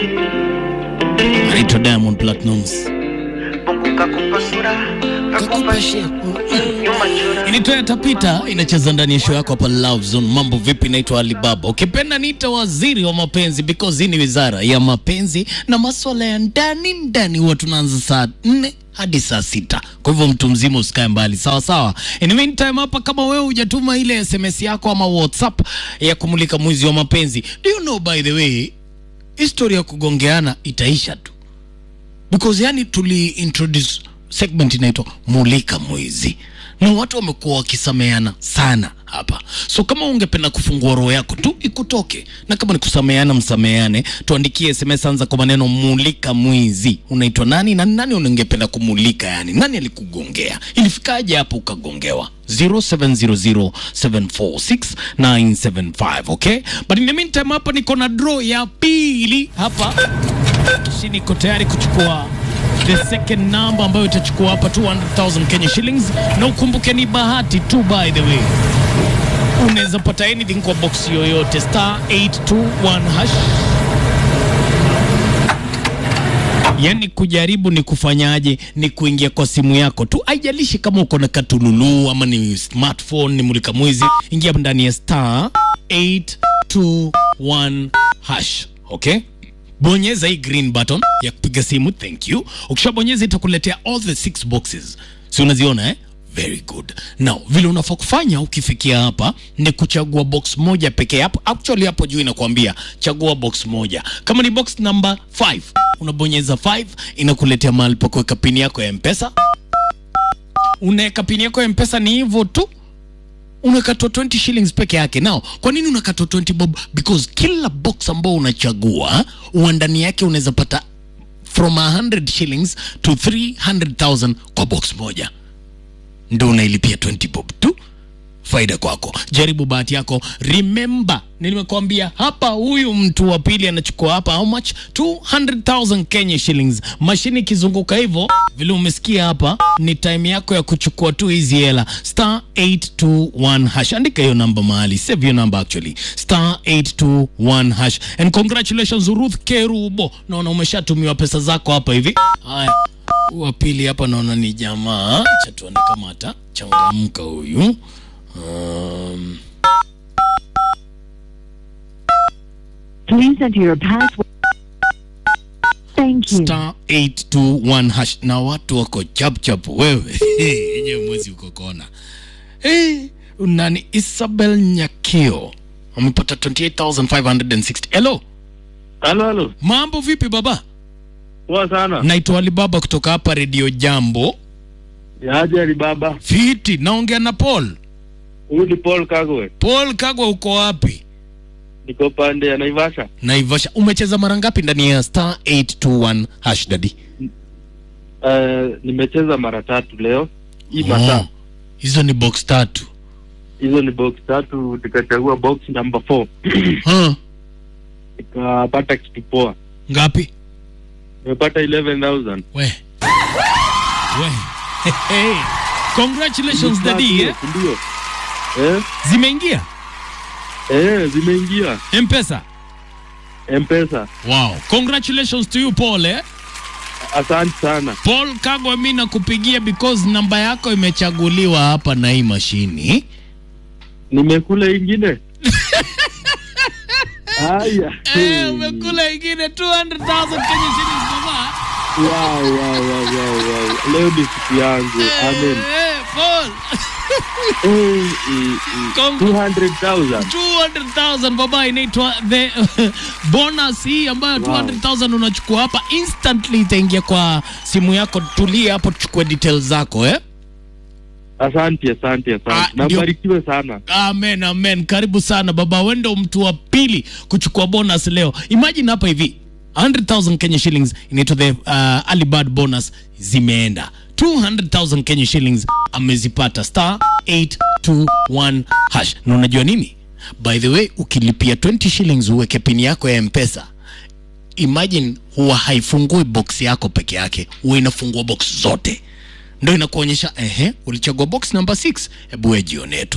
anaitwa Diamond Platnumz. Mungu kakupa sura, kakupa shepu, nyuma chura. Inaitwa Yatapita, inacheza ndani ya show yako hapa Love Zone. Mambo vipi? Naitwa Alibaba, ukipenda niita waziri wa mapenzi because hii ni wizara ya mapenzi na maswala ya ndani ndani. Huwa tunaanza saa nne hadi saa sita. Kwa hivyo mtu mzima usikae mbali, sawa sawa. In the meantime, hapa kama wewe hujatuma ile SMS yako ama WhatsApp ya kumulika mwizi wa mapenzi, do you know by the way, historia ya kugongeana itaisha tu because yani tuli introduce segment inaitwa mulika mwizi na watu wamekuwa wakisameana sana hapa so kama ungependa kufungua roho yako tu ikutoke na kama ni kusameana msameane tuandikie sms anza kwa maneno mulika mwizi unaitwa nani na nani ungependa kumulika yani nani alikugongea ilifikaje hapo ukagongewa 0700746975 okay but in the meantime hapa niko na draw ya pili hapa Kishi niko tayari kuchukua the second number ambayo itachukua hapa 200,000 Kenya shillings, na ukumbuke ni bahati tu, by the way, unaweza pata anything kwa box yoyote, star 821 hash. Yani kujaribu ni kufanyaje? Ni kuingia kwa simu yako tu, haijalishi kama uko na katululu ama ni smartphone, ni mulika mwizi, ingia ndani ya star 821 hash, okay? bonyeza hii green button ya kupiga simu thank you ukishabonyeza itakuletea all the six boxes si unaziona eh? very good now vile unafaa kufanya ukifikia hapa ni kuchagua box moja pekee hapo actually hapo juu inakuambia chagua box moja kama ni box number 5 unabonyeza 5 inakuletea mahali pa kuweka pini yako ya mpesa unaweka pini yako ya mpesa ni hivyo tu unakatwa 20 shillings peke yake now kwa nini unakatwa 20 bob because kila box ambao unachagua huwa ndani yake unaweza pata from 100 shillings to 300000 kwa box moja ndo unailipia 20 bob tu faida kwako jaribu bahati yako remember nimekwambia hapa huyu mtu wa pili anachukua hapa how much 200000 kenya shillings mashini ikizunguka hivyo vile umesikia hapa ni time yako ya kuchukua tu hizi hela star 821 hash andika hiyo namba mahali save your number actually star 821 hash and congratulations ruth kerubo naona umeshatumiwa pesa zako hapa hivi haya Huyu wa pili hapa naona ni jamaa cha tuone kama atachangamka huyu um, Please enter your password. Thank you. star 821 hash na watu wako chapchap wewe yenyewe mwezi uko kona hey, nani isabel nyakio amepata 28560 hello Halo, halo. mambo vipi baba Poa sana. naitwa alibaba kutoka hapa redio jambo Yaje Alibaba. fiti naongea na paul Huyu ni Paul Kagwe. paul kagwa uko wapi Niko pande ya Naivasha. naivasha umecheza mara ngapi ndani ya star 821 hash dadi Uh, nimecheza mara tatu leo. Hii masaa. Oh, hizo ni box tatu Hizo ni box tatu nikachagua box number 4. huh? Nikapata kitu poa. ngapi Nimepata 11000. we we hey. congratulations dadi eh? Ndio. Eh? zimeingia Eh, zimeingia. mpesa M-Pesa. wow congratulations to you paul eh? Asante sana. paul kagwa mi nakupigia because namba yako imechaguliwa hapa na hii mashini Nimekula ingine. Haya. Eh, umekula ingine 200,000 Kenya shillings baba. Wow, wow, wow, wow, wow. Leo ni siku yangu. Amen. Eh, Paul. Eh, eh, eh. Cong- 200,000. 200,000 baba inaitwa the bonus hii ambayo 200,000 unachukua hapa instantly itaingia kwa simu yako tulia hapo tuchukue details zako eh Asante, asante, Ah, asante. ndio. Nabarikiwe sana. amen amen karibu sana baba wendo mtu wa pili kuchukua bonus leo imagine hapa hivi 100000 kenya shillings inaitwa the uh, alibad bonus zimeenda 200000 kenya shillings amezipata star 821 hash na unajua nini by the way ukilipia 20 shillings uweke pini yako ya mpesa imagine huwa haifungui box yako peke yake huwa inafungua box zote ndo inakuonyesha ehe ulichagua box number 6 hebu we jione tu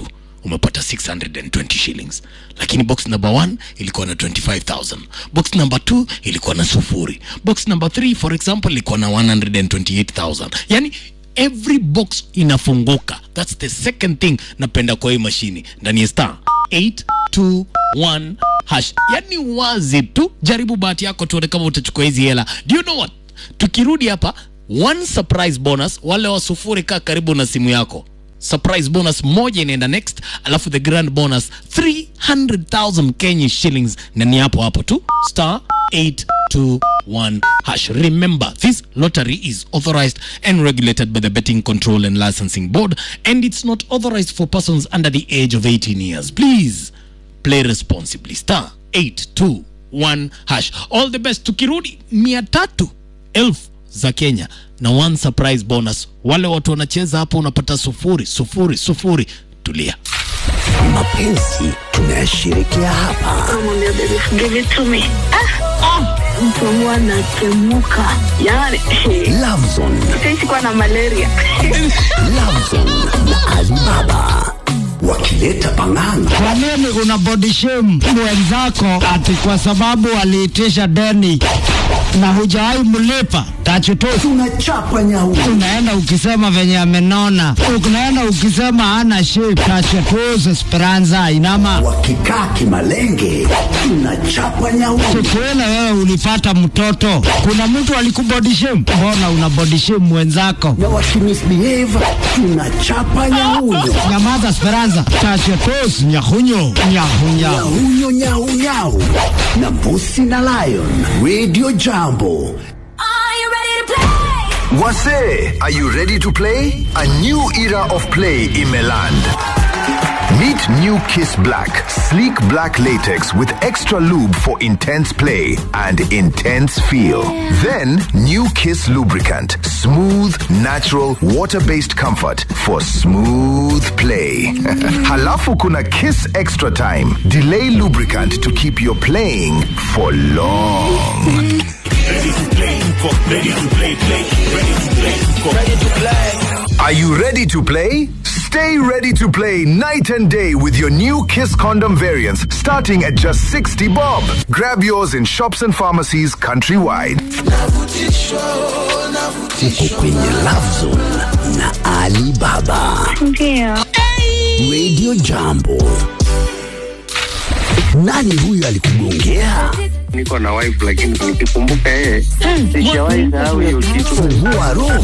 umepata 620 shillings lakini box number 1 ilikuwa na 25000 box number 2 ilikuwa na sufuri box number 3 for example ilikuwa na 128000 yani every box inafunguka thats the second thing napenda kwa hii mashini ndani ya star 821 hash yani wazi tu jaribu bahati yako tuone kama utachukua hizi hela do you know what tukirudi hapa one surprise bonus wale wa sufuri kaa karibu na simu yako surprise bonus moja inaenda next alafu the grand bonus 300000 kenya shillings na ni hapo hapo tu star 821 hash remember this lottery is authorized and regulated by the betting control and licensing board and it's not authorized for persons under the age of 18 years please play responsibly star 821 hash all the best tukirudi mia tatu elfu za kenya na one surprise bonus wale watu wanacheza hapo unapata sufuri sufuri sufuri tulia mapenzi tunayashirikia hapa Namwambia baby give it to me. Ah, ah, mtu wangu anatemuka yani Lovezone, sitaishi kuwa na malaria Lovezone na Alibaba wakileta pang'anga Kwa nini una body shame mwenzako ati kwa sababu aliitisha deni na hujawahi mlipa? Tachutu tunachapa nyau unaenda ukisema venye amenona, unaenda ukisema hana shape. Tachutu Esperanza inama wakikaa kimalenge tunachapa nyau Tukuele wewe ulipata mtoto, kuna mtu alikubody shame? Mbona una body shame mwenzako? na wakimisbehave tunachapa nyauyo Nyamaza Esperanza, tachutu nyahunyo nyahunya nyauyo nyau nyau na mbusi na lion radio jambo Wase, are you ready to play? A new era of play in Meland. Meet New Kiss Black, sleek black latex with extra lube for intense play and intense feel. Then New Kiss lubricant, smooth, natural, water-based comfort for smooth play. Halafu kuna Kiss Extra Time, delay lubricant to keep your playing for long. Are you ready to play? Stay ready to play night and day with your new Kiss condom variants starting at just 60 bob. Grab yours in shops and pharmacies countrywide. uko kwenye Lovezone na Alibaba ndio radio jambo nani huyu alikugongea niko na wife lakini nikikumbuka yeye sijawahi sahau hiyo kitu fungua roho